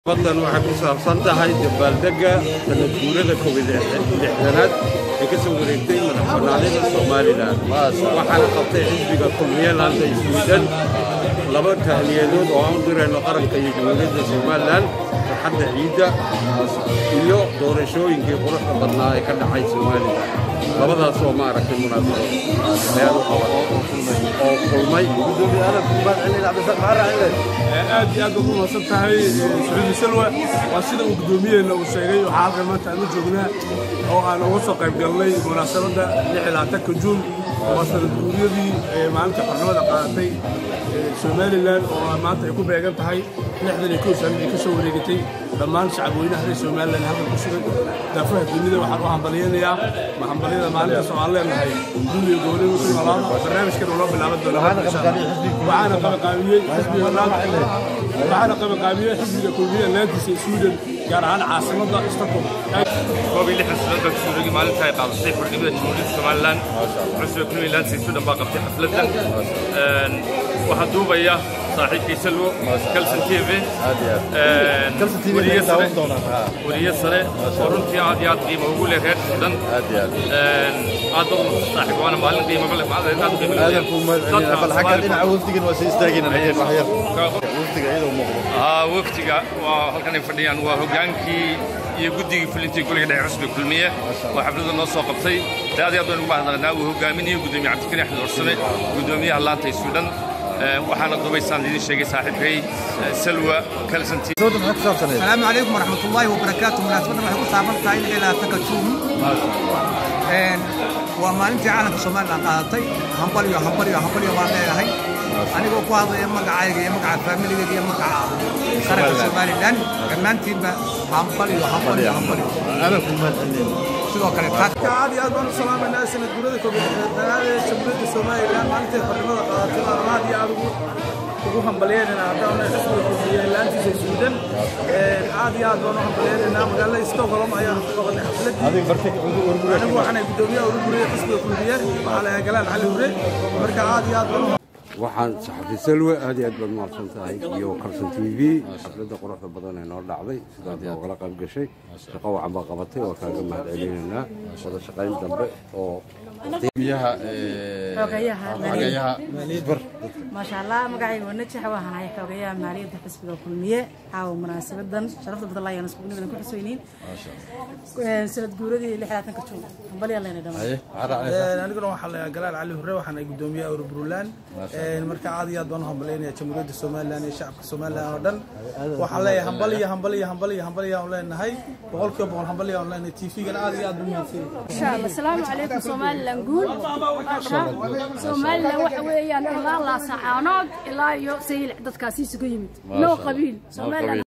badan waxay ku saabsan tahay dabaaldegga sanad guurada covid lixdanaad ee ka soo wareegtay madaxbannaanida somalilan waxaana qabtay xisbiga kulmiyalanda swiden laba tahniyadood oo aan u dirayno qaranka iyo jamhuuriyadda somalilan farxadda ciidda iyo doorashooyinkii quruxda badnaa ee ka dhacay somalilan labadaasoo ma aragtay munaasabad ayaan u qaban oo kulmay aad iyo aad ugu mahadsan tahay sacuudi salwa waa sida uu guddoomiyeena uu sheegay waxaa halkan maanta aan u joognaa oo aan uga soo qayb galnay munaasabadda lixilaatanka juun waa sanad guuriyadii maalinta xornimada qaadatay somalilan oo maanta ay ku beegan tahay lixdan iyo kow sano ay ka soo wareegatay dhammaan shacabweynaha reer somalilan halkan ku sugan daafaha dunida waxaan u hambalyaynayaa ma hambalyada maalintaas oo aan leenahay duniya goboleed ku noolaada barnaamijkan uu noo bilaaban doona waxaana qabaqaabiyey xisbiga waxaana qabaqaabiyey xisbiga kulmiya laantiisa sweden gaar ahaan caasimadda stockholm koob iyo lixdan sanaad baa kusoo rogay maalinta ay qaadatay xornimada jamhuuriyadda somalilan xusbiga kulmiya laantiisa sweden baa qabtay xafladdan waxaa duubaya saaxiibkay salwo kalson t v weriye sare oo runtii aad iyo aad qiimo ugu leh reer sudan aad bad saaxiib waana maalin qiimo leh aad qiimo waftiga waa halkan ay fadhiyaan waa hogaankii iyo guddigii fulintii goliga dhexe cusbiga kulmiye oo xafladda noo soo qabtay de aad iyo aad baynu ugu mahadnaqnaa uu hogaaminayo guddoomiye cabdikariin axmed warsame guddoomiyaha laanta ee suudhan waxaana dubaysaan idin sheegay saaxiibkay salwa kalsanti السلام عليكم ورحمة الله وبركاته مناسبة waxay ku saaban tahay ilaa ilaa taka juun een waa maalintii caalamka Soomaaliya qaadatay hambal iyo hambal iyo hambal iyo waan leeyahay anigoo ku hadlaya magacayga iyo magaca familigayga iyo magaca qaranka Soomaaliland dhammaantiinba hambal iyo hambal iyo hambal sidoo kale taas aad iyo aad baan u salaamaynaa sanad guurada koobiyaad ee jamhuuriyadda somalilan maalintii xornimada qaadatay baan aad iyo aad ugu ugu hambalyeynayna haddana xisbiga koobiya laantiisa sweden aad iyo aad baan u hambalyeynayna magaalada stockholm ayaan ku qabanay xafladii anigu waxaanay guddoomiyaha ugu guriyay xisbiga koobiya waxaa lahaa galaan cali hure marka aad iyo aad baan waxaan saxafi salwe aad iyo aad baad mahadsan tahay iyo kalson t v xafladda quruxda badan ee noo dhacday sidaad noogala qayb gashay shaqo wacan baa qabatay waa kaaga mahad celinaynaa wada shaqayn dambe oo xogayaha maasha allah magacayga waa najax waxaan ahay xogayaha maaliyadda xisbiga kulmiye caawa munaasabadan sharafta badan laayaan isku nimadan ku xusweyniin sanad guuradii lixdaatanka juun hambalyaa leenay dhammaan aniguna waxaa lahaa galaan cali hure waxaan ay guddoomiyaha urburland marka aad iyo aad baan u hambalyeynaya jamhuuriyadda somalilan iyo shacabka somalilan oo dhan waxaan leeyahay hambal iyo hambal iyo hambal iyo hambal yaan leenahay boqolkiiba boqol hambal yaan leenahay tvgan aad iyo aad buu mahadsan yahay asalaamu calaykum somalilan guul somalilan waxa weeyaan ilaa laasacaanood ilaa iyo sayil dadkaasi isugu yimid noo qabiil somalilan